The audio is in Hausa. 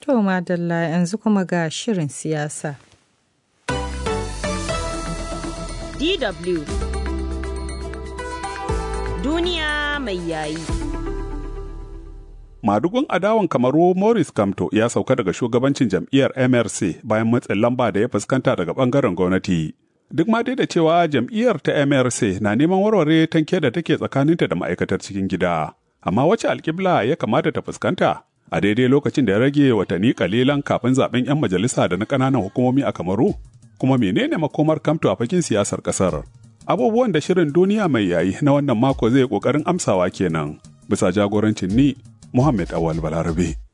To madalla yanzu kuma ga shirin siyasa. DW Duniya mai yayi. Madugun adawan kamaru Morris Kamto ya sauka daga shugabancin jam'iyyar MRC bayan matsin lamba da ya fuskanta daga bangaren gwamnati. Duk ma dai da cewa jam'iyyar ta MRC na neman warware tanke da take tsakaninta da ma'aikatar cikin gida. Amma wace alƙibla ya kamata ta fuskanta? A daidai lokacin da ya rage watanni kalilan kafin zaben 'yan majalisa da na ƙananan hukumomi a Kamaru? Kuma menene makomar Kamto a fakin siyasar ƙasar? Abubuwan da shirin duniya mai yayi na wannan mako zai ƙoƙarin amsawa kenan. Bisa jagorancin ni Muhammad Awal Balarabe.